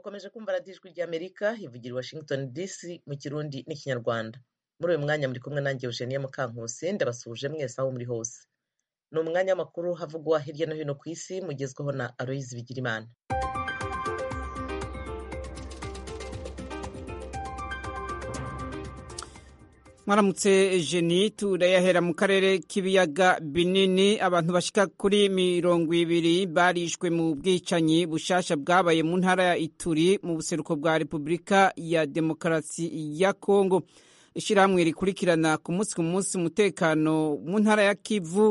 mukomeje kumva radiyo ijwi ry'amerika ivugira i washington dc mu kirundi n'ikinyarwanda muri uyu mwanya muri kumwe nanjye eugenie mukankusi ndabasuhuje mwese aho muri hose ni umwanya w'amakuru havugwa hirya no hino ku isi mugezweho na aloyizi bigirimana mwaramutse jeni turayahera mu karere k'ibiyaga binini abantu bashika kuri mirongo ibiri barishwe mu bwicanyi bushasha bwabaye mu ntara ya ituri mu buseruko bwa repubulika ya demokarasi ya kongo ishyirahamwe rikurikirana ku munsi ku munsi umutekano mu ntara ya kivu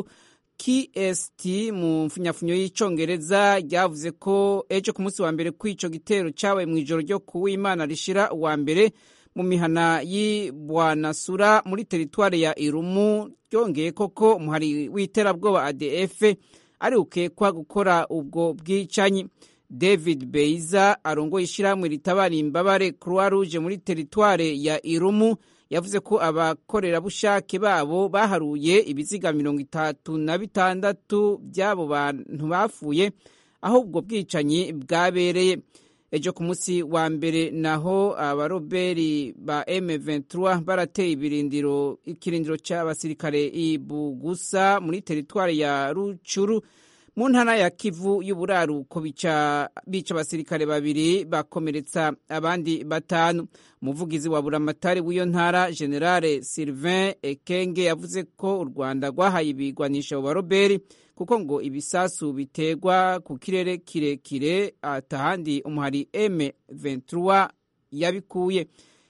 kst mu mfunyafunyo y'icongereza ryavuze ko ejo ku munsi wa mbere kw'ico gitero cabaye mu ijoro ryo kuwimana rishira uwa mbere mu mihana y'ibwanasura muri teritwari ya irumu ryongeye koko umuhari w'iterabwoba adf ari ukekwa gukora ubwo bwicanyi david beiza arongoye ishyirahamwe ritabara imbabare croix rouge muri teritwari ya irumu yavuze ko abakorerabushake babo baharuye ibiziga mirongo itatu na bitandatu by'abo bantu bapfuye aho ubwo bwicanyi bwabereye ejo ku munsi wa mbere naho abaroberi ba M23 barateye ibirindiro ikirindiro cy'abasirikare ibugusa muri teritwari ya Rucuru mu ntara ya Kivu y'uburaruko bica bica abasirikare babiri bakomeretsa abandi batanu umuvugizi wa buramatari w'iyo ntara generale Sylvain Ekenge yavuze ko u Rwanda rwahaye ibigwanisha abo baroberi kuko ngo ibisasu biterwa ku kirere kirekire atahandi umuhari M23 yabikuye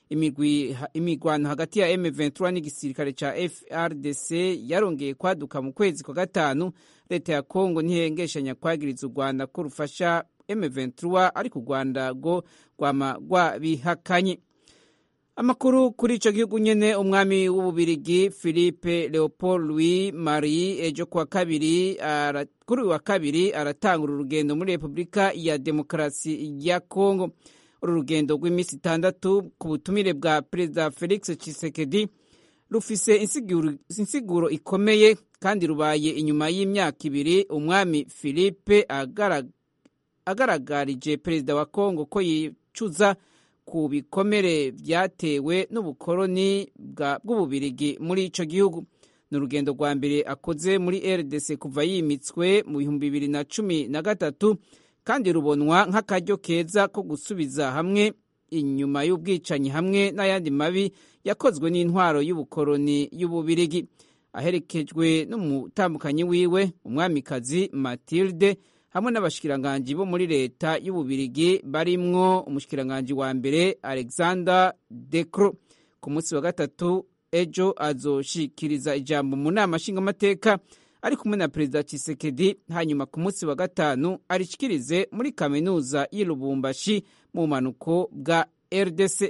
imigwano hagati ya M23 n'igisirikare ca FRDC yarongeye kwaduka mu kwezi kwa gatanu leta ya Kongo ntihengeshanya kwagiriza u Rwanda ko rufasha M23 ariko u Rwanda rwo rwama rwabihakanye amakuru kuri ico gihugu nyene umwami w'ububirigi philippe leopold louis marie ejo kuwa kabiri kuri uyu wa kabiri aratangura urugendo muri repubulika ya demokarasi ya kongo uru rugendo rw'iminsi itandatu ku butumire bwa perezida felix tshisekedi rufise insiguro ikomeye kandi rubaye inyuma y'imyaka ibiri umwami philippe agaragarije perezida wa kongo ko yicuza ku bikomere byatewe n'ubukoloni bw'ububirigi muri ico gihugu ni urugendo rwa mbere akoze muri rdc kuva yimitswe mu bihumbi bibiri na cumi na gatatu kandi rubonwa nk'akaryo keza ko gusubiza hamwe inyuma y'ubwicanyi hamwe n'ayandi mabi yakozwe n'intwaro y'ubukoloni y'ububirigi aherekejwe n'umutambukanyi wiwe umwamikazi matilde hamwe n'abashikiranganji bo muri leta y'ububirigi barimwo umushikiranganji wa mbere alexander decro ku munsi wa gatatu ejo azoshikiriza ijambo mu nama nshingamateka ari kumwe na perezida Tshisekedi hanyuma ku munsi wa gatanu arishikirize muri kaminuza y'i Lubumbashi mu bumanuko bwa RDC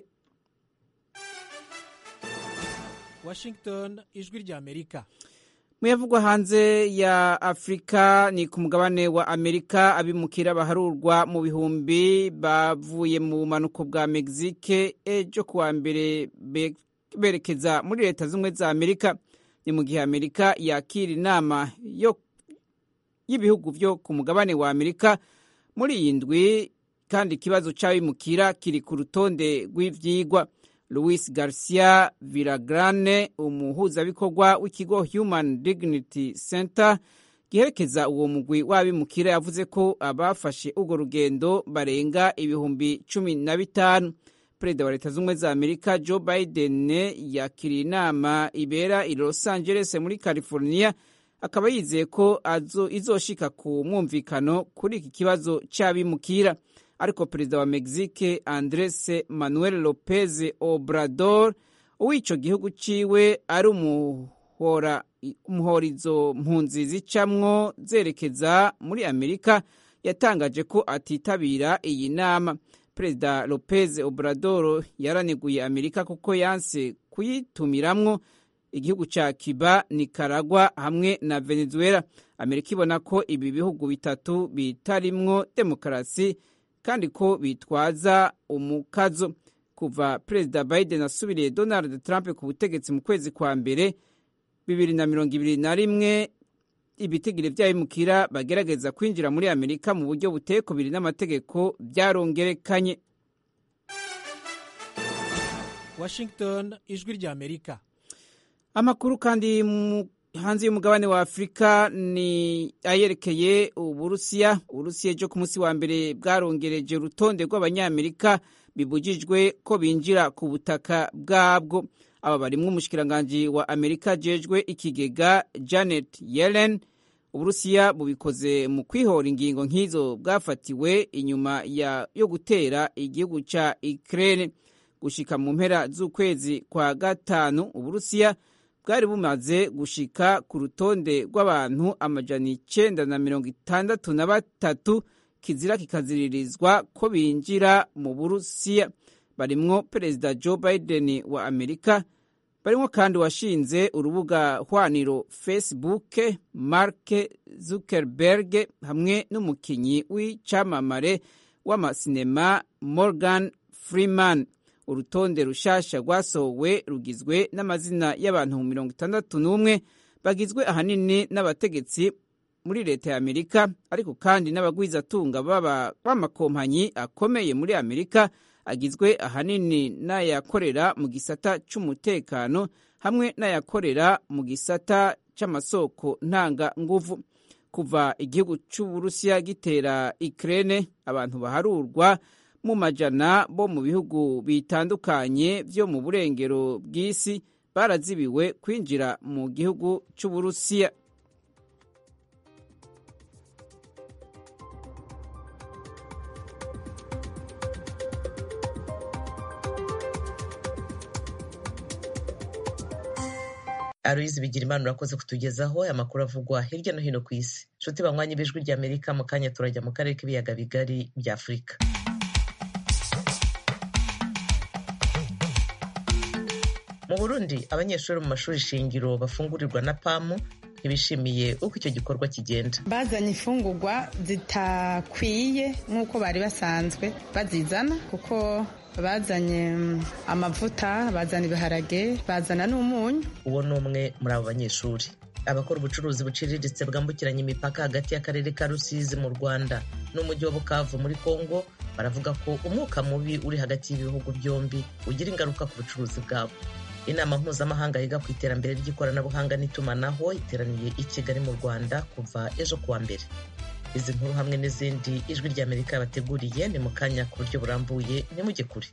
Washington ijwi rya Amerika muyavugwa hanze ya afurika ni ku mugabane wa amerika abimukira baharurwa mu bihumbi bavuye mu bumanuko bwa mexique ejo kuwa mbere berekeza muri leta z'ubumwe za amerika ni mu gihe amerika yakira inama y'ibihugu byo ku mugabane wa amerika muri iyi ndwi kandi ikibazo cy'abimukira kiri ku rutonde rw'ibyigwa louis garcia viragrane umuhuzabikorwa w'ikigo human dignity center giherekeza uwo mugwi w'abimukira yavuze ko abafashe urwo rugendo barenga ibihumbi cumi na bitanu perezida wa leta z'ubumwe za amerika joe biden yakiriye inama ibera i los angeles muri california akaba yizeye ko izoshika ku mwumvikano kuri iki kibazo cy'abimukira ariko perezida wa mexique andres manuel lopez obrador uw'ico gihugu ciwe ari umuhorizo mpunzi zicamwo zerekeza muri amerika yatangaje ko atitabira iyi nama perezida lopez obrador yaraneguye amerika kuko yanse kuyitumiramwo igihugu ca cuba nicaragua hamwe na venezuela amerika ibona ko ibi bihugu bitatu bitarimwo demokarasi kandi ko bitwaza umukazo kuva perezida biden asubiriye donald trump ku butegetsi mu kwezi kwa mbere bibiri na mirongo ibiri na rimwe ibitigiri by'abimukira bagerageza kwinjira muri amerika mu buryo butekubiri n'amategeko byarongerekanye washington ijwi rya amerika amakuru kandi mu hanze y'umugabane wa afurika ni ayerekeye uburusiya uburusiya ejo ku munsi wa mbere bwarongereje urutonde rw'abanyamerika bibujijwe ko binjira ku butaka bwabwo aba barimwo umushikiranganji wa amerika jejwe ikigega janet yellen uburusiya bubikoze mu kwihora ingingo nk'izo bwafatiwe inyuma ya, yo gutera igihugu ca ukraine gushika mu mpera z'ukwezi kwa gatanu uburusiya bwari bumaze gushika ku rutonde rw'abantu amajana icenda na mirongo itandatu na batatu kizira kikaziririzwa ko binjira mu burusiya barimwo perezida joe biden wa amerika barimwo kandi washinze urubuga hwaniro facebook mark zuckerberg hamwe n'umukinyi w'icamamare w'amasinema morgan freeman urutonde rushasha rwasohowe rugizwe n'amazina y'abantu mirongo itandatu n'umwe bagizwe ahanini n'abategetsi muri leta ya amerika ariko kandi n'abagwizatunga b'amakompanyi akomeye muri amerika agizwe ahanini n'ayakorera mu gisata c'umutekano hamwe n'ayakorera mu gisata c'amasoko ntanganguvu kuva igihugu c'uburusiya gitera ukraine abantu baharurwa mu majana bo mu bihugu bitandukanye vyo mu burengero bw'isi barazibiwe kwinjira mu gihugu c'uburusiya aloyizi bigira imana urakoze kutugezaho aya makuru avugwa hirya no hino ku isi nshuti banywanye b'ijwi rya amerika mu kanya turajya mu karere k'ibiyaga bigari bya afurika mu burundi abanyeshuri mu mashuri shingiro bafungurirwa na pamu ntibishimiye uko icyo gikorwa kigenda bazanye imfungurwa zitakwiye nk'uko bari basanzwe bazizana kuko bazanye amavuta bazana ibiharage bazana n'umunyu uwo ni umwe muri abo banyeshuri abakora ubucuruzi buciriritse bwambukiranya imipaka hagati y'akarere ka rusizi mu rwanda n'umujyi wa bukavu muri kongo baravuga ko umwuka mubi uri hagati y'ibihugu byombi ugira ingaruka ku bucuruzi bwabo inama mpuzamahanga yiga ku iterambere ry'ikoranabuhanga n'itumanaho iteraniye i kigali mu rwanda kuva ejo kuwa mbere izi nkuru hamwe n'izindi ijwi ry'amerika yabateguriye ni mu kanya ku buryo burambuye nimujye kure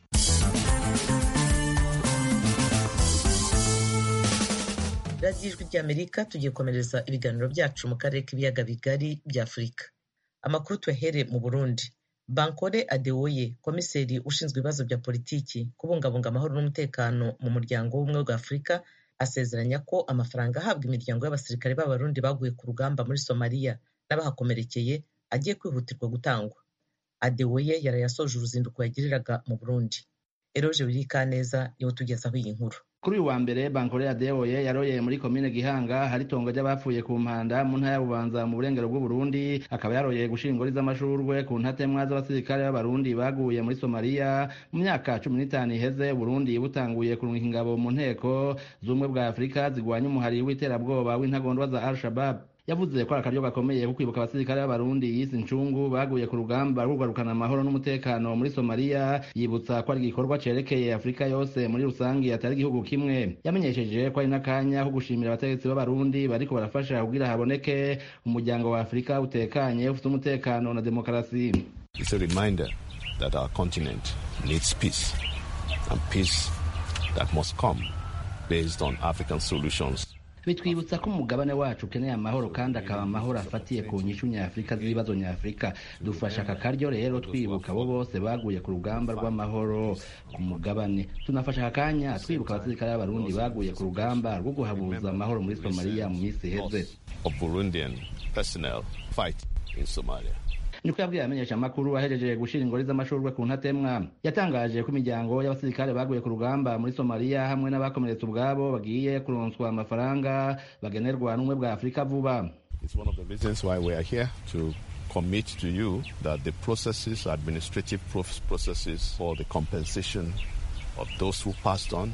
radiyo ijwi ry'amerika tugiye komereza ibiganiro byacu mu karere k'ibiyaga bigari bya afurika amakuru tuyahere mu burundi bankore adewoye komiseri ushinzwe ibibazo bya politiki kubungabunga amahoro n'umutekano mu muryango w'ubumwe bwa afurika asezeranya ko amafaranga ahabwa imiryango y'abasirikare b'abarundi baguye ku rugamba muri somaliya n'abahakomerekeye agiye kwihutirwa gutangwa adewoye yarayasoje uruzinduko yagiriraga mu burundi eroje wirikaneza niwe tugezaho iyi nkuru kuri uyu wa mbere bankore adewoye yaroye muri komine gihanga hari itongo ry'abapfuye ku mpanda mu ntara ya bubanza mu burengero bw'uburundi akaba yaroye gushinga ingori z'amashurwe ku ntatemwa z'abasirikare b'abarundi baguye muri somaliya mu myaka cumi n'itanu iheze burundi butanguye kurungika ingabo mu nteko z'ubumwe bwa afurika zigwanya umuhari w'iterabwoba w'intagondwa za al shabab yavuze ko ari akaryo gakomeye ko kwibuka abasirikare b'abarundi yise incungu baguye ku rugamba rwo kugarukana amahoro n'umutekano muri somaliya yibutsa ko ari igikorwa cerekeye afurika yose muri rusange atari igihugu kimwe yamenyesheje ko ari n'akanya ko gushimira abategetsi b'abarundi bariko barafasha kugira haboneke umuryango wa afurika utekanye ufite umutekano na demokarasi It's a reminder that our continent needs peace and peace that must come based on African solutions bitwibutsa ko umugabane wacu ukeneye amahoro kandi akaba amahoro afatiye ku nyishu nyafurika z'ibibazo nyafurika dufasha aka karyo rero twibuka abo bose baguye ku rugamba rw'amahoro ku mugabane tunafasha aka kanya twibuka abasirikare b'abarundi baguye ku rugamba rwo guhabuza amahoro muri somaliya mu minsi iheze of Burundian personnel fight in Somalia. niko yabwiye amenyesha amakuru ahejeje gushira ingori z'amashurwe ku ntatemwa yatangaje ko imiryango y'abasirikare baguye ku rugamba muri somaliya hamwe n'abakomeretse ubwabo bagiye kuronswa amafaranga bagenerwa n'ubumwe bwa afurika vuba It's one of the reasons why we are here to commit to you that the processes, administrative processes for the compensation of those who passed on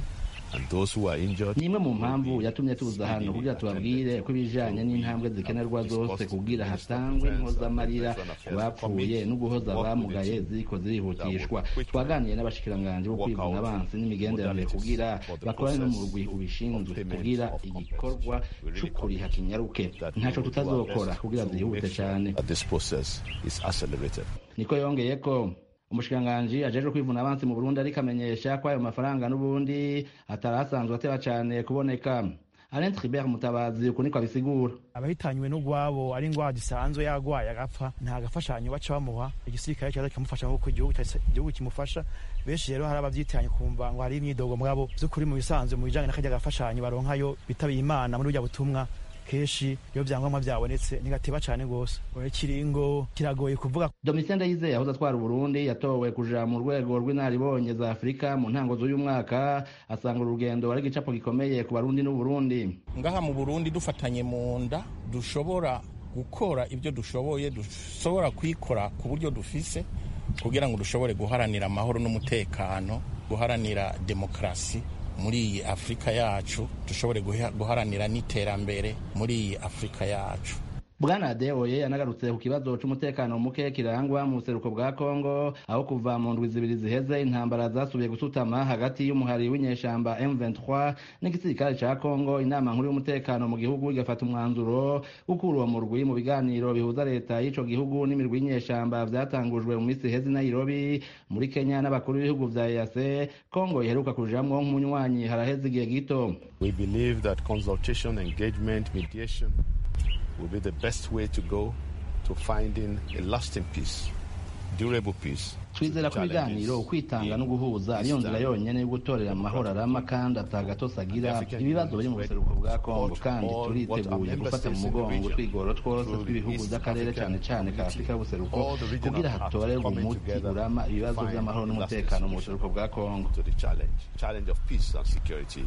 And those who are injured ni imwe mu mpamvu yatumye tuza hano kugira tubabwire ko ibijanye n'intambwe zikenerwa zose kugira hatangwe impozamarira ku bapfuye no guhoza abamugaye ziriko zirihutishwa twaganiye n'abashikiranganji bo kwivuna abansi n'imigenderanire kugira bakorane n'umurwi ubishinzwe kugira igikorwa c'ukuriha kinyaruke ntaco tutazokora kugira zihute cane that this process is accelerated. niko yongeye ko umushikiranganji ajejwe kwivuna abansi mu burundi ariko amenyesha ko ayo mafaranga n'ubundi atari asanzwe ateba cane kuboneka alain tribert mutabazi uko niko abisigura abahitanywe n'ugwabo ari ingwara zisanzwe yagwaye agapfa nta gafashanyo baca bamuha igisirikare cyaza kikamufasha nk'uko igihugu cyahise- igihugu kimufasha benshi rero hari abavyitanye kumva ngo hari imyidogo mwabo vy'ukuri mu bisanzwe mu bijanye n'akarya gafashanyo baronkayo bitabiye imana muri burya butumwa kenshi iyo vyangombwa vyabonetse ntigateba cane gose oya kiringo kiragoye kuvuga domitien ndayizeye yahoze atwara uburundi yatowe kuja mu rwego rw'inaribonye za afurika mu ntango z'uyu mwaka asanga urugendo ari igicapo gikomeye ku barundi n'uburundi ngaha mu burundi dufatanye mu nda dushobora gukora ibyo dushoboye dushobora kwikora ku buryo dufise kugira ngo dushobore guharanira amahoro n'umutekano guharanira demokarasi muri iyi afurika yacu dushobore guha- guharanira n'iterambere muri iyi afurika yacu bwana adeoye yanagarutse ku kibazo c'umutekano muke kirangwa mu buseruko bwa kongo aho kuva mu ndwi zibiri ziheze intambara zasubiye gusutama hagati y'umuhari w'inyeshamba m23 n'igisirikare ca kongo inama nkuru y'umutekano mu gihugu igafata umwanzuro gukura uwo murwi mu biganiro bihuza leta y'ico gihugu n'imirwi y'inyeshamba vyatangujwe mu misi iheze i nairobi muri kenya n'abakuru b'ibihugu vya eac kongo iheruka kujamwo nk'umunywanyi haraheze igihe gito We believe that consultation, engagement, mediation will be the best way to go to finding a lasting peace, durable peace. twizera ko ibiganiro ukwitanga no guhuza ariyo nzira yonyene yo gutorera amahoro arama kandi atagatose agira ibibazo biri mu buseruko bwa kongo kandi turiteguye gufata mu mugongo twigoro twose tw'ibihugu by'akarere cyane cyane ka afurika y'ubuseruko kugira hatorerwe umuti urama ibibazo by'amahoro n'umutekano mu buseruko bwa kongo to the challenge, challenge of peace and security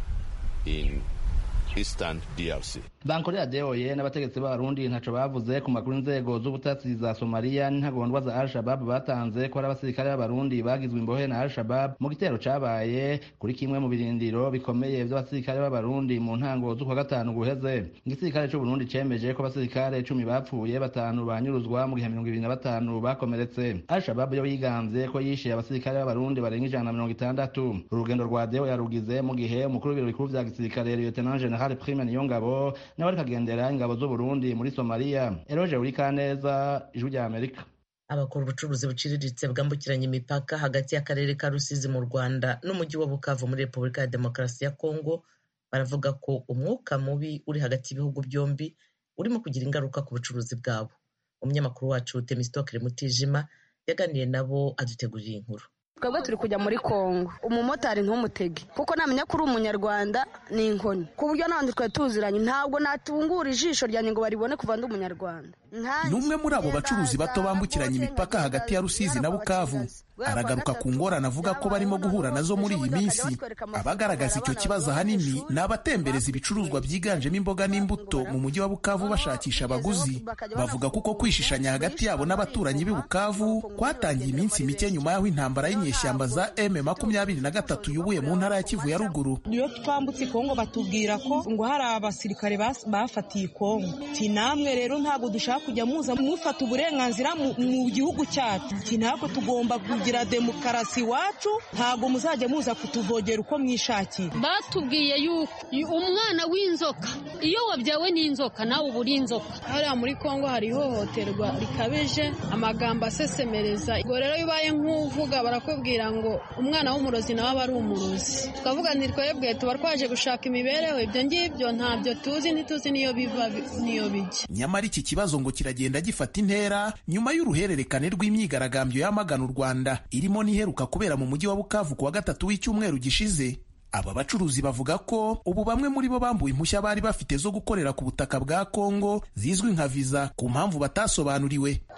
in eastern DRC. bankore adeoye n'abategetsi b'abarundi ntaco bavuze ku makuru inzego z'ubutasi za somaliya n'intagondwa za al-shabab batanze ko ari abasirikare b'abarundi bagizwe imbohe na al-shabab mu gitero cabaye kuri kimwe mu birindiro bikomeye vy'abasirikare b'abarundi mu ntango z'ukwa gatanu guheze igisirikare c'uburundi cemeje ko abasirikare cumi bapfuye batanu banyuruzwa mu gihe mirongo ibiri na batanu bakomeretse al-shabab yo yigamvye ko yishe abasirikare b'abarundi barenga ijana na mirongo itandatu urugendo rwa deo yarugize mu gihe umukuru w'ibiro bikuru vya gisirikare lieutenant general prime niyongabo nawe ariko agendera ingabo z'uburundi muri somaliya eroje urikaneza ijwi rya amerika abakora ubucuruzi buciriritse bwambukiranya imipaka hagati y'akarere ka rusizi mu rwanda n'umujyi wa bukavu muri repubulika ya demokarasi ya kongo baravuga ko umwuka mubi uri hagati y'ibihugu byombi urimo kugira ingaruka ku bucuruzi bwabo umunyamakuru wacu temistokere mutijima yaganiriye nabo adutegurira inkuru twebwe turi kujya muri kongo umumotari ntumutege kuko namenya ko uri umunyarwanda ni inkoni ku buryo n'abandi twari tuziranye ntabwo natungura ijisho ryanjye ngo baribone kuva ndi umunyarwanda ni umwe muri abo bacuruzi bato bambukiranya imipaka hagati ya rusizi na bukavu aragaruka ku ngorane avuga ko barimo guhura nazo muri iyi minsi abagaragaza icyo kibazo ahanini ni abatembereza ibicuruzwa byiganjemo imboga n'imbuto mu mujyi wa bukavu bashakisha abaguzi bavuga kuko kwishishanya hagati yabo n'abaturanyi b'i bukavu kwatangiye iminsi mike nyuma y'aho intambara y'inyeshyamba za m makumyabiri na gatatu yubuye mu ntara ya kivu ya ruguru iyo twambutse kongo batubwira ko ngo hari abasirikare bafatiye kongo ti namwe rero ntabwo dushaka kujya muza mufata uburenganzira mu gihugu cyacu ti ntabwo tugomba kugira demokarasi iwacu ntabwo muzajya muza kutuvogera uko mwishakiye batubwiye yuko umwana w'inzoka iyo wabyawe n'inzoka nawe uba uri inzoka hariya muri kongo hari ihohoterwa rikabije amagambo asesemereza ubwo rero iyo ubaye nk'uvuga barakubwira ngo umwana w'umurozi nawe aba ari umurozi tukavuga nti twebwe tuba twaje gushaka imibereho ibyo ngibyo ntabyo tuzi ntituzi niyo biva niyo bijya nyamara iki kibazo ngo kiragenda gifata intera nyuma y'uruhererekane rw'imyigaragambyo yamagana u rwanda irimo n'iheruka kubera mu mujyi wa bukavu ku wa gatatu w'icyumweru gishize aba bacuruzi bavuga ko ubu bamwe muri bo bambuwe impushya bari bafite zo gukorera ku butaka bwa kongo zizwi nka viza ku mpamvu batasobanuriwe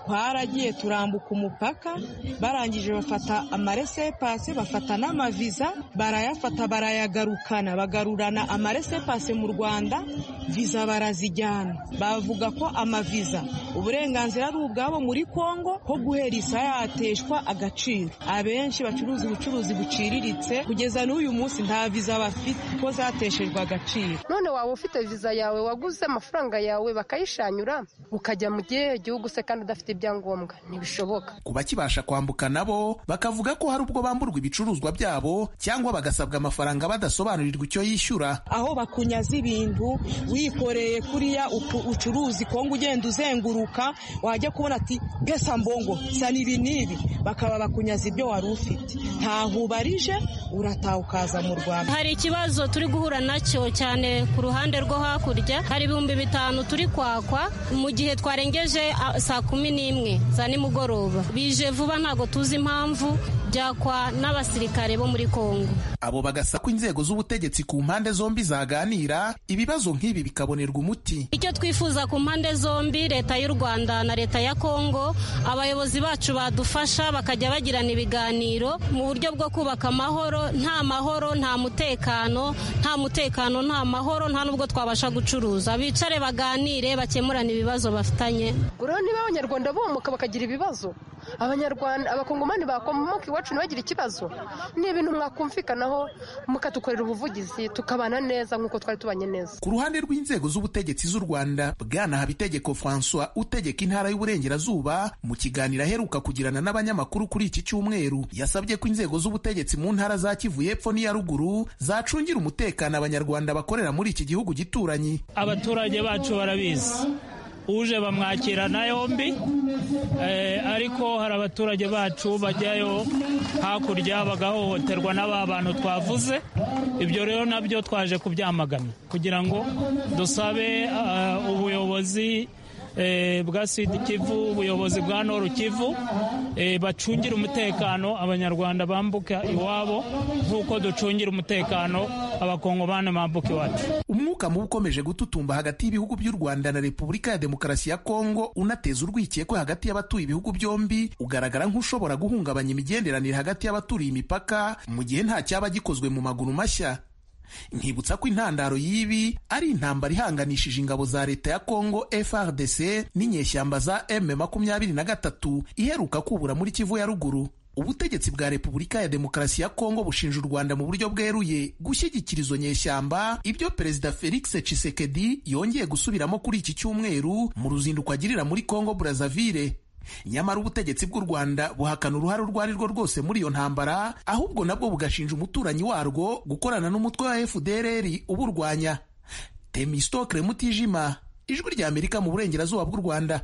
twaragiye turambuka umupaka barangije bafata amaresepase bafata n'amaviza barayafata barayagarukana bagarurana amaresepase mu rwanda viza barazijyana bavuga ko amaviza uburenganzira ari ubwabo muri kongo ko guhera isa yateshwa agaciro abenshi bacuruza ubucuruzi buciriritse kugeza n'uyu munsi nta viza bafite ko zateshejwe agaciro none waba ufite viza yawe waguze amafaranga yawe bakayishanyura ukajya mu gihe gihugu se kandi udafite ibyangombwa ntibishoboka ku bakibasha kwambuka nabo bakavuga ko hari ubwo bamburwa ibicuruzwa byabo cyangwa bagasabwa amafaranga badasobanurirwa icyo yishyura aho bakunyaza ibintu wikoreye kuriya ucuruzi kongo ugenda uzenguruka wajya kubona ati pesa mbongo sana ibi n'ibi bakaba bakunyaza ibyo wari ufite ntaho ubarije urataha ukaza mu rwanda hari ikibazo turi guhura nacyo cyane ku ruhande rwo hakurya hari ibihumbi bitanu turi kwakwa mu gihe twarengeje saa kumi n'imwe za nimugoroba bije vuba ntabwo tuzi impamvu byakwa n'abasirikare bo muri kongo abo bagasaba ko inzego z'ubutegetsi ku mpande zombi zaganira ibibazo nk'ibi bikabonerwa umuti icyo twifuza ku mpande zombi leta y'u rwanda na leta ya kongo abayobozi bacu badufasha bakajya bagirana ibiganiro mu buryo bwo kubaka amahoro nta mahoro nta mutekano nta mutekano nta mahoro nta n'ubwo twabasha gucuruza bicare baganire bakemurane ibibazo bafitanye rero niba abanyarwanda bomoka bakagira ibibazo abanyarwanda abakongomani bakomoka iwacu ntibagire ikibazo ni ibintu mwakumvikanaho mukadukorera ubuvugizi tukabana neza nk'uko twari tubanye neza ku ruhande rw'inzego z'ubutegetsi z'u rwanda bwana habitegeko francois utegeka intara y'uburengerazuba mu kiganiro aheruka kugirana n'abanyamakuru kuri iki cyumweru yasabye ko inzego z'ubutegetsi mu ntara za kivu y'epfo n'iya ruguru zacungira umutekano abanyarwanda bakorera muri iki gihugu gituranyi abaturage bacu barabizi uje bamwakirana yombi ariko hari abaturage bacu bajyayo hakurya bagahohoterwa n'aba bantu twavuze ibyo rero nabyo twaje kubyamagana kugira ngo dusabe ubuyobozi bwa sida kivu ubuyobozi bwa noru kivu bacungira umutekano abanyarwanda bambuka iwabo nk'uko ducungira umutekano abakongomani bambuka iwacu umwuka mubi ukomeje gututumba hagati y'ibihugu by'u rwanda na repubulika ya demokarasi ya kongo unateza urwikekwe hagati y'abatuye ibihugu byombi ugaragara nk'ushobora guhungabanya imigenderanire hagati y'abaturiye imipaka mu gihe nta cyaba gikozwe mu maguru mashya nkibutsa ko intandaro y'ibi ari intambara ihanganishije ingabo za leta ya kongo frdc n'inyeshyamba za m makumyabiri na gatatu iheruka kubura muri kivu ya ruguru ubutegetsi bwa repubulika ya demokarasi ya kongo bushinja u rwanda mu buryo bweruye gushyigikira izo nyeshyamba ibyo perezida felix tshisekedi yongeye gusubiramo kuri iki cyumweru mu ruzinduko agirira muri kongo brazzaville nyamara ubutegetsi bw'u rwanda buhakana uruhare urwo ari rwo rwose muri iyo ntambara ahubwo nabwo bugashinja umuturanyi warwo gukorana n'umutwe wa fdrr uburwanya temistokre mutijima ijwi rya amerika mu burengerazuba bw'u rwanda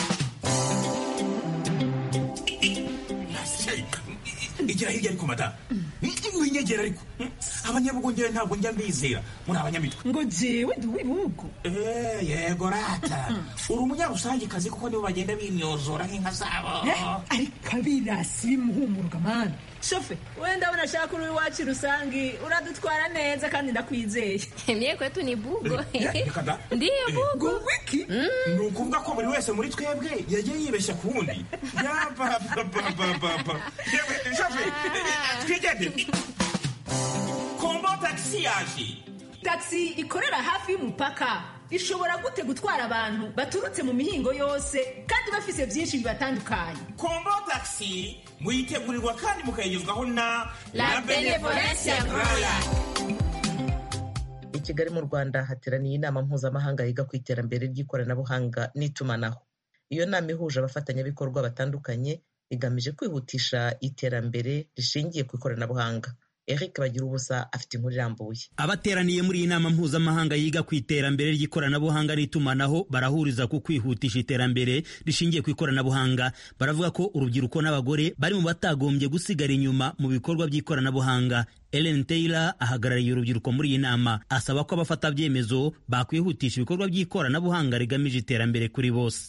igira hirya ariko madamu winyegera ariko abanyabugongera ntabwo njya mbizera muri abanyamitwe ngo jewe ndi uw'ibihugu yego rata uri umunyarusangikazi kuko nibo bagenda bimyozora nk'inka zabo ariko abirasi bimuhumuruka mani shofe we ndabona ashaka uri iwacu rusangi uradutwara neza kandi ndakwizeye mye kwetu ni bugo ndiyo bugo wiki ni ukuvuga ko buri wese muri twebwe yagiye yibeshya ku wundi yabababababa shofe twigende kombo tagisi yaje tagisi ikorera hafi y'umupaka ishobora gute gutwara abantu baturutse mu mihingo yose kandi bafise byinshi bibatandukanye kombo tagisi muyitegurirwa kandi mukayigezwaho na la benevolencia roya i kigali mu rwanda hateraniye inama mpuzamahanga yiga ku iterambere ry'ikoranabuhanga n'itumanaho iyo nama ihuje abafatanyabikorwa batandukanye igamije kwihutisha iterambere rishingiye ku ikoranabuhanga eric bagira ubusa afite inkuru irambuye abateraniye muri iyi nama mpuzamahanga yiga ku iterambere ry'ikoranabuhanga n'itumanaho barahuriza ku kwihutisha iterambere rishingiye ku ikoranabuhanga baravuga ko urubyiruko n'abagore bari mu batagombye gusigara inyuma mu bikorwa by'ikoranabuhanga ellen taylor ahagarariye urubyiruko muri iyi nama asaba ko abafata byemezo bakwihutisha ibikorwa by'ikoranabuhanga rigamije iterambere kuri bose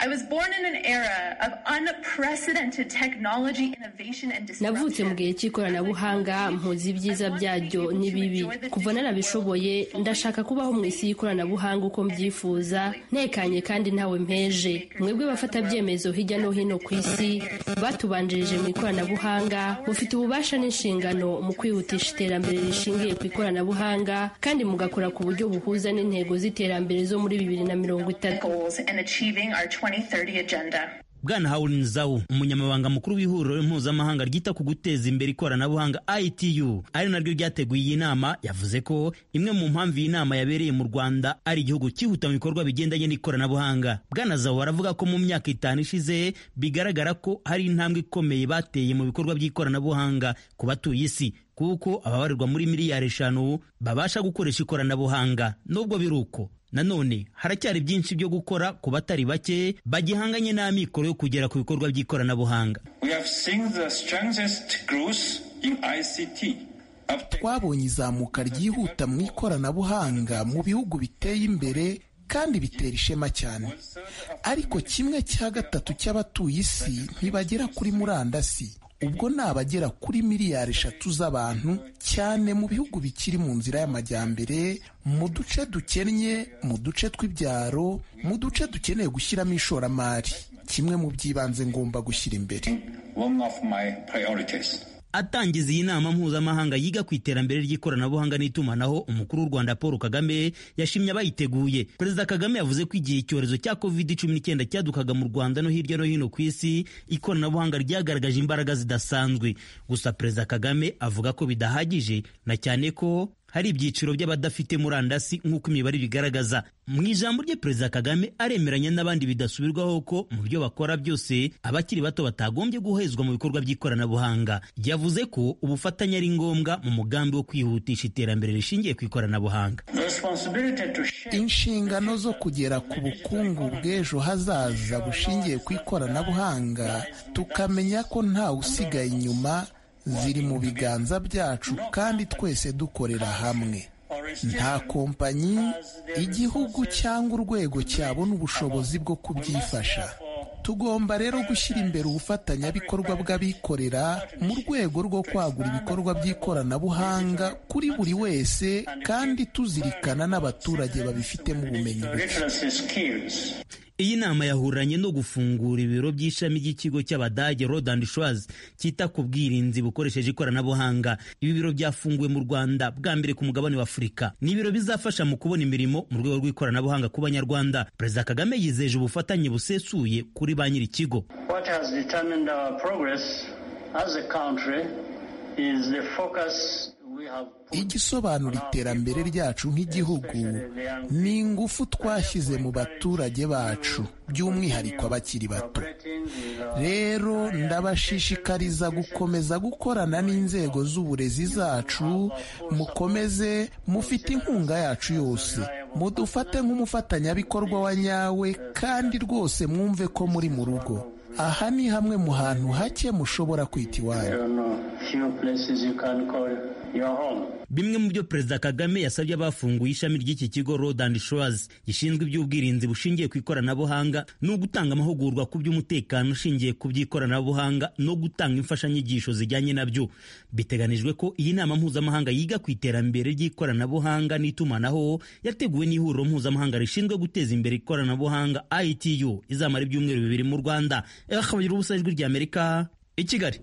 navutse mu gihe cy'ikoranabuhanga mpuzi ibyiza byaryo n'ibibi kuva narabishoboye ndashaka kubaho mu isi y'ikoranabuhanga uko mbyifuza ntekanye kandi ntawe mpeje mwebwe bafata byemezo hirya no hino ku isi batubanjirije mu ikoranabuhanga mufite ububasha n'inshingano mu kwihutisha iterambere rishingiye ku ikoranabuhanga kandi mugakora ku buryo buhuza n'intego z'iterambere zo muri bibiri na mirongo itatu bwana hawurin zawu umunyamabanga mukuru w'ihuriro mpuzamahanga ryita ku guteza imbere ikoranabuhanga itu ari naryo ryateguye iyi nama yavuze ko imwe mu mpamvu iyi nama yabereye mu rwanda ari igihugu cyihuta mu bikorwa bigendanye n'ikoranabuhanga bwana zawu aravuga ko mu myaka itanu ishize bigaragara ko hari intambwe ikomeye bateye mu bikorwa by'ikoranabuhanga ku batuye isi kuko ababarirwa muri miliyari eshanu babasha gukoresha ikoranabuhanga nubwo biri uko nanone haracyari byinshi byo gukora ku batari bake bagihanganye n'amikoro yo kugera ku bikorwa by'ikoranabuhanga twabonye izamuka ryihuta mu ikoranabuhanga mu bihugu biteye imbere kandi bitera ishema cyane ariko kimwe cya gatatu cy'abatuye isi ntibagera kuri murandasi ubwo ni abagera kuri miliyari eshatu z'abantu cyane mu bihugu bikiri mu nzira y'amajyambere mu duce dukennye mu duce tw'ibyaro mu duce dukeneye gushyiramo ishoramari kimwe mu by'ibanze ngomba gushyira imbere atangiza iyi nama mpuzamahanga yiga ku iterambere ry'ikoranabuhanga n'itumanaho umukuru w'u rwanda paul kagame yashimye abayiteguye perezida kagame yavuze ko igihe icyorezo cya covid cumi n'icyenda cyadukaga mu rwanda no hirya no hino ku isi ikoranabuhanga ryagaragaje imbaraga zidasanzwe gusa perezida kagame avuga ko bidahagije na cyane ko hari ibyiciro by'abadafite murandasi nk'uko imibare bigaragaza mu ijambo rye perezida kagame aremeranya n'abandi bidasubirwaho ko mu byo bakora byose abakiri bato batagombye guhezwa mu bikorwa by'ikoranabuhanga yavuze ko ubufatanye ari ngombwa mu mugambi wo kwihutisha iterambere rishingiye ku ikoranabuhanga inshingano zo kugera ku bukungu bw'ejo hazaza bushingiye ku ikoranabuhanga tukamenya ko ntawe usigaye inyuma ziri mu biganza byacu kandi twese dukorera hamwe nta kompanyi igihugu cyangwa urwego cyabona ubushobozi bwo kubyifasha tugomba rero gushyira imbere ubufatanyabikorwa bw'abikorera mu rwego rwo kwagura ibikorwa by'ikoranabuhanga kuri buri wese kandi tuzirikana n'abaturage babifitemo ubumenyi buke iyi nama yahuranye no gufungura ibiro by'ishami ry'ikigo cy'abadage Road and Schwarz cyita ku bwirinzi bukoresheje ikoranabuhanga ibi biro byafunguwe mu Rwanda bwa mbere ku mugabane wa Afurika ni ibiro bizafasha mu kubona imirimo mu rwego rw'ikoranabuhanga ku banyarwanda Perezida Kagame yizeje ubufatanye busesuye kuri ba nyiri ikigo What has determined our progress as a country is the focus igisobanura iterambere ryacu nk'igihugu ni ingufu twashyize mu baturage bacu by'umwihariko abakiri bato rero ndabashishikariza gukomeza gukorana n'inzego z'uburezi zacu mukomeze mufite inkunga yacu yose mudufate nk'umufatanyabikorwa wa nyawe kandi rwose mwumve ko muri mu rugo aha ni hamwe mu hantu hake mushobora kwita iwanyu bimwe mu byo perezida kagame yasabye abafunguye ishami ry'iki kigo road and shores gishinzwe iby'ubwirinzi bushingiye ku ikoranabuhanga ni ugutanga amahugurwa ku by'umutekano ushingiye ku by'ikoranabuhanga no gutanga imfashanyigisho zijyanye nabyo biteganijwe ko iyi nama mpuzamahanga yiga ku iterambere ry'ikoranabuhanga n'itumanaho yateguwe n'ihuriro mpuzamahanga rishinzwe guteza imbere ikoranabuhanga itu izamara ibyumweru bibiri mu rwanda akabagira ubusa ijwi ry'amerika i kigali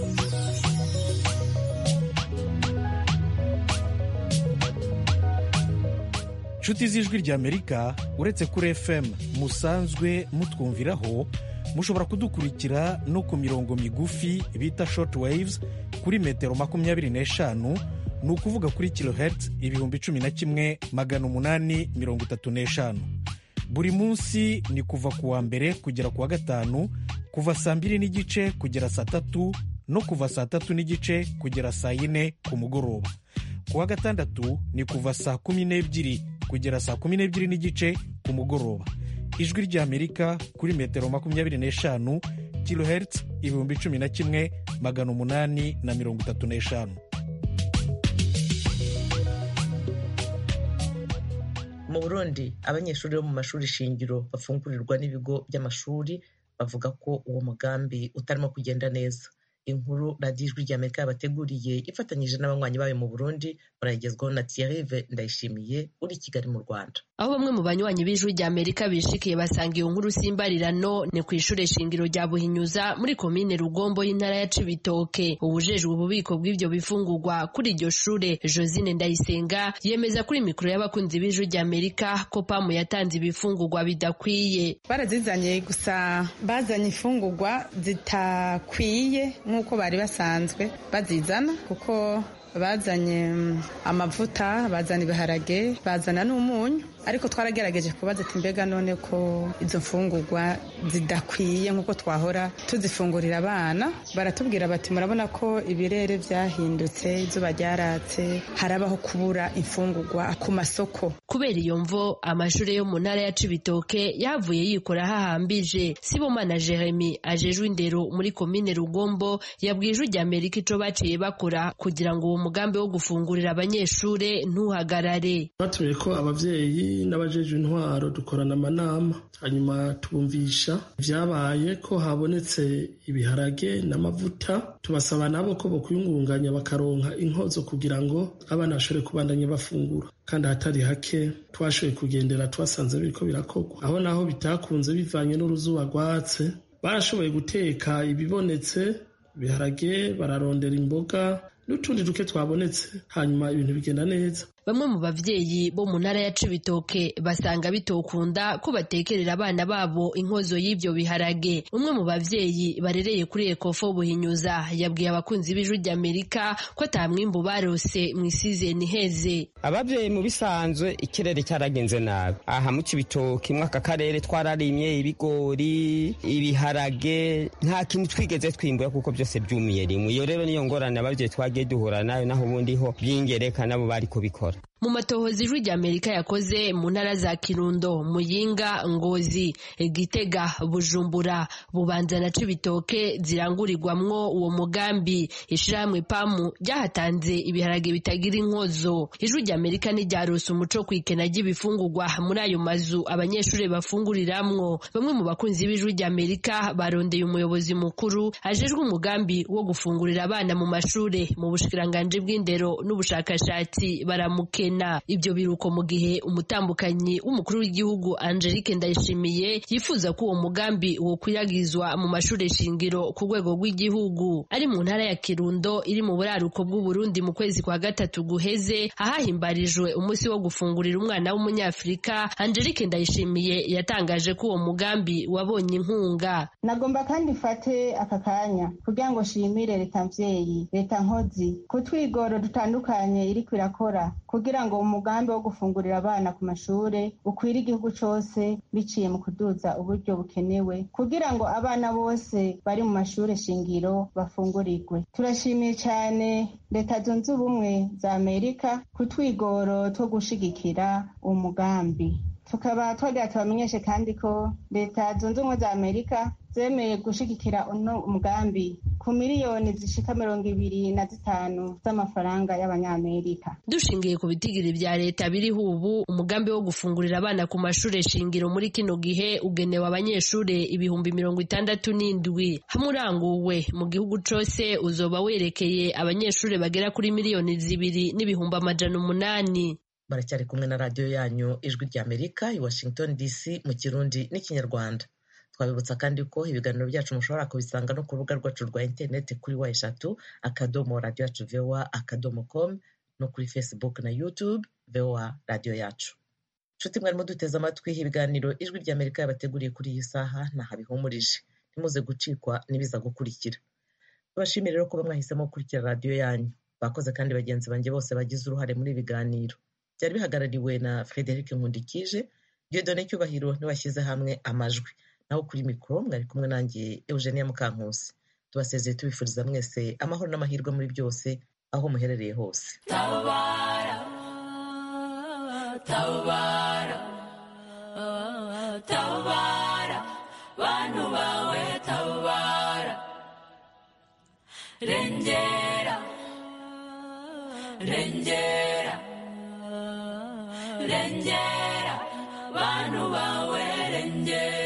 inshuti z'ijwi ry'amerika uretse kuri fm musanzwe mutwumviraho mushobora kudukurikira no ku mirongo migufi bita short waves kuri metero makumyabiri n'eshanu ni ukuvuga kuri kilohertz ibihumbi cumi na kimwe magana umunani mirongo itatu n'eshanu buri munsi ni kuva ku wa mbere kugera ku wa gatanu kuva saa mbiri n'igice kugera saa tatu no kuva saa tatu n'igice kugera saa yine ku mugoroba ku wa gatandatu ni kuva saa kumi n'ebyiri kugera saa kumi n'ebyiri n'igice ku mugoroba ijwi ry'amerika kuri metero makumyabiri n'eshanu kilohertz ibihumbi cumi na kimwe magana umunani na mirongo itatu n'eshanu mu burundi abanyeshuri bo mu mashuri shingiro bafungurirwa n'ibigo by'amashuri bavuga ko uwo mugambi utarimo kugenda neza inkuru radiyo ijwi ry'amerika yabateguriye ifatanyije n'abanywanyi bayo mu burundi barayigezwaho na thierrive ndayishimiye uri i kigali mu rwanda aho bamwe mu banywanyi b'ijwi rya amerika bishikiye basanga iyo nkuru simbarirano ni ku ishure shingiro rya buhinyuza muri komine rugombo y'intara ya cibitoke ubujejwe ububiko bw'ivyo bifungurwa kuri iryo shure josine ndayisenga yemeza kuri mikoro y'abakunzi b'ijwi rya amerika ko pamu yatanze ibifungurwa bidakwiye barazizanye gusa bazanye ifungurwa zitakwiye nk'uko bari basanzwe bazizana kuko bazanye amavuta bazana ibiharage bazana n'umunyu ariko twaragerageze kubaza ati mbega none ko izo mfungurwa zidakwiye nk'uko twahora tuzifungurira abana baratubwira bati murabona ko ibirere byahindutse izuba ryaratse harabaho kubura imfungurwa ku masoko kubera iyo mvo amashuri yo mu ntara ya cibitoke yavuye yikora hahambije sibomana jeremy ajejwe indero muri komine rugombo yabwiye ijwi rya amerika ico baciye bakora kugira ngo uwo mugambi wo gufungurira abanyeshure ntuhagarare batumiye ko abavyeyi n'abajejwe intwaro dukorana amanama hanyuma tubumvisha vyabaye ko habonetse ibiharage n'amavuta tubasaba nabo ko bokwiyungunganya bakaronka inkozo kugira ngo abana bashobore kubandanya bafungura kandi ahatari hake twashoboye kugendera twasanze biriko birakorwa aho naho bitakunze bivanye n'uruzuba rwatse barashoboye guteka ibibonetse ibiharage bararondera imboga n'utundi duke twabonetse hanyuma ibintu bigenda neza bamwe mu bavyeyi bo mu ntara ya cibitoke basanga bitokunda ko batekerera abana babo inkozo y'ivyo biharage umwe mu bavyeyi barereye kuri ekofo buhinyuza yabwiye abakunzi b'ijwi ry'amerika ko ata mwimbu barose mw'isizeni iheze abavyeyi mu bisanzwe ikirere cyaragenze nabi aha mu cibitoke mwaka karere twararimye ibigori ibiharage nta kintu twigeze twimbura kuko byose byumiye rimwe iyo rero niyo ngorane abavyeyi twagiye duhura nayo naho ubundi ho byingereka nabo bari kubikora mu matohoza ijwi rya amerika yakoze mu ntara za kirundo muyinga ngozi gitega bujumbura bubanza na cibitoke zirangurirwamwo uwo mugambi ishirahamwe pamu ryahatanze ibiharage bitagira inkozo ijwi rya amerika ntiryarose umuco kwikena ry'ibifungurwa muri ayo mazu abanyeshuri bafunguriramwo bamwe mu bakunzi b'ijwi rya amerika barondeye umuyobozi mukuru ajejwe umugambi wo gufungurira abana mu mashure mu bushikiranganji bw'indero n'ubushakashatsi baramuke ibyo biruko mu gihe umutambukanyi w'umukuru w'igihugu Angelique Ndayishimiye yifuza ko uwo mugambi wokwiragizwa mu mashuri shingiro ku rwego rw'igihugu ari mu ntara ya Kirundo iri mu buraruko bw'u Burundi mu kwezi kwa gatatu guheze ahahimbarijwe umunsi wo gufungurira umwana w'umunyafrika Angelique Ndayishimiye yatangaje ko uwo mugambi wabonye inkunga nagomba kandi mfate aka kanya kugira ngo shimire leta mvyeyi leta nkozi ku twigoro dutandukanye iriko irakora kugira ngo umugambi wo gufungurira abana ku mashure ukwire igihugu cose biciye mu kuduza uburyo bukenewe kugira ngo abana bose bari mu mashure shingiro bafungurirwe turashimiye cyane leta zunze ubumwe za amerika ku twigoro two gushigikira uwo mugambi tukaba twagira tubamenyeshe kandi ko leta zunze ubumwe za amerika zemeye gushigikira uno mugambi ku miliyoni zishika mirongo ibiri na zitanu z'amafaranga y'abanyamerika dushingiye ku bitigiri vya leta biriho ubu umugambi wo gufungurira abana ku mashure shingiro muri kino gihe ugenewe abanyeshure ibihumbi mirongo itandatu n'indwi hamwe uranguwe mu gihugu cose uzoba werekeye abanyeshure bagera kuri miliyoni zibiri n'ibihumbi amajana umunani baracyari kumwe na radiyo yanyu ijwi rya amerika i washington dc mu kirundi n'ikinyarwanda twabibutsa kandi ko ibiganiro byacu mushobora kubisanga no ku rubuga rwacu rwa interineti kuri wa eshatu akadomo radiyo yacu voa akadomo com no kuri facebook na youtube voa radiyo yacu nshuti mwarimo duteze amatwi ibiganiro ijwi rya amerika yabateguriye kuri iyi saha ntahabihumurije ntimuze gucikwa n'ibiza gukurikira tubashimire rero kuba mwahisemo gukurikira radiyo yanyu bakoze kandi bagenzi banjye bose bagize uruhare muri ibi biganiro byari bihagarariwe na frederic nkundikije diodone cyubahiro niwashyize hamwe amajwi naho kuri mikoro mwari kumwe nanjye eugenia mukankusi tubasezeye tubifuriza mwese amahoro n'amahirwe muri byose aho muherereye hose tabara tabara tabara bantu bawe tabara rengera rengera rengera bantu bawe rengera